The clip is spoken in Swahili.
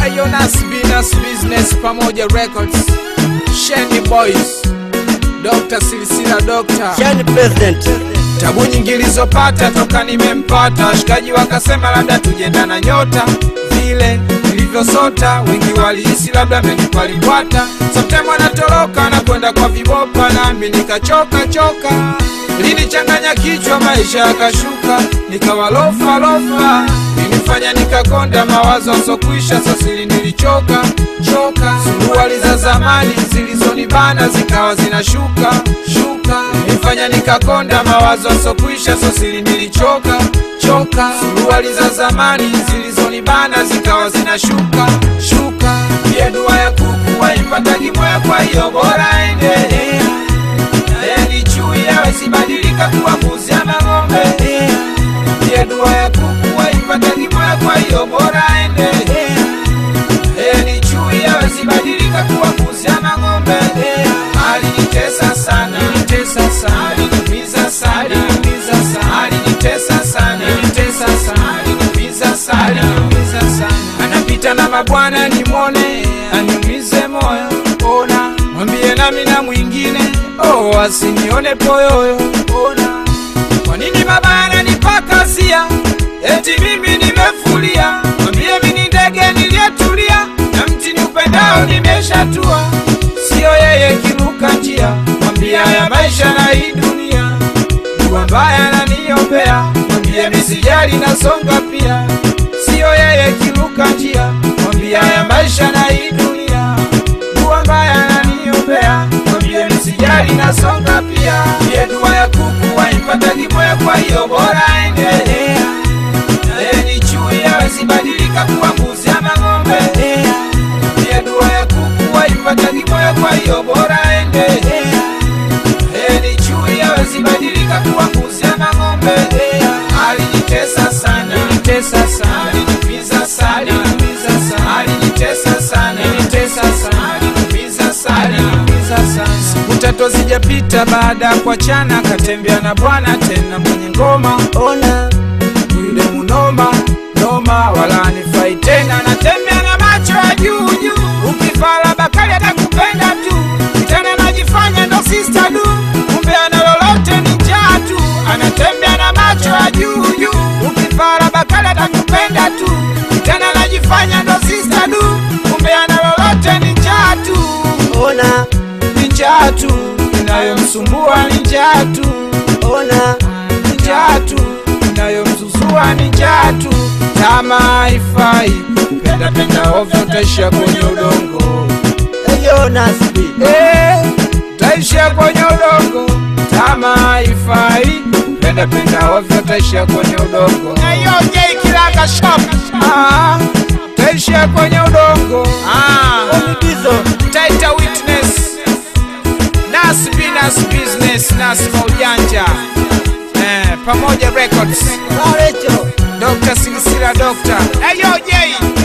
Ayonas Binas Business pamoja Records Sheni Boys Dr. Silsila Dr. Shani President. Tabu nyingi nilizopata toka nimempata, washikaji wakasema labda tujenda na nyota vile nilivyosota, wengi walihisi labda menipalipwata. Sometime anatoroka na kwenda kwa vibopa, nami nikachoka choka, linichanganya kichwa, maisha yakashuka, nikawa lofa lofa, ilinifanya nikakonda, mawazo sokwisha, sasili nilichoka choka, suruali za zamani zilizonibana zikawa zinashuka shuka, ilinifanya nikakonda, mawazo sokwisha, sosili nilichoka choka, suruali za zamani zilizonibana zikawa zinashuka shuka, pia dua ya kuku waipatagi moya, kwa hiyo bora endelea naye ni chui awezibadilika kuwa mbuzi ama ng'ombe. Pia dua ya kuku waipatagi moya, kwa hiyo bora endelea naye ni chui awezibadilika kuwa mbuzi ama ng'ombe. Alinitesa sana, alinitesa sana, aliniumiza sana, aliniumiza sana, alinitesa sana, alinitesa sana, aliniumiza sana, aliniumiza sana. Anapita na mabwana nimwone, aniumize moyo, ona mwambie nami na mwingine, oh asinione poyoyo, ona kwa nini baba ananipakazia eti mimi nimefulia? Mwambie mimi ni ndege niliyetulia na mti ni upendao nimeshatua, siyo yeye kiruka njia. Mwambie haya maisha na hii dunia, dua mbaya naniombea. Mwambie misijali nasonga pia, siyo yeye kiruka njia. Mwambie haya maisha na hii dunia, dua mbaya naniombea. Mwambie misijali nasonga pia, ye dua ya kuku waipatagi moya, kwa hiyo bora endelea naye ni chui awezibadilika kuwa mbuzi ama ng'ombe. Pia dua ya kuku waipatagi moya, kwa hiyo bora endelea naye ni chui awezibadilika kuwa mbuzi ama ng'ombe. Alinitesa sana, alinitesa sana, aliniumiza sana, aliniumiza sana, alinitesa sana, alinitesa sana, aliniumiza sana, aliniumiza sana. Siku tatu zijapita baada ya kuachana, akatembea na bwana tena mwenye ngoma Ona. yule munoma noma, wala anifai tena, natembea na macho ya juu juu. Ukifala bakali atakupenda tu, tena najifanya ndo sister du, kumbe ana lolote ni njaa tu. Anatembea na macho ya juu juu. Ukifala bakali atakupenda tu, tena najifanya ndo sister du, kumbe ana lolote ni njaa tu Ona. ni njaa tu inayomsumbua ni njaa tu Ona. ni njaa tu inayomzuzua ni njaa tu tama haifai penda penda ovyo utaishia kwenye udongo Eyo Nasbi. Eh, utaishia kwenye udongo tama haifai penda penda ovyo utaishia kwenye udongo kilanga shop ah, utaishia kwenye udongo ah. Omigizo. Taita Witness Nas Binas Business Nas Maujanja eh, pamoja Records Barecho. Dr. Silsila Doctor Ayo J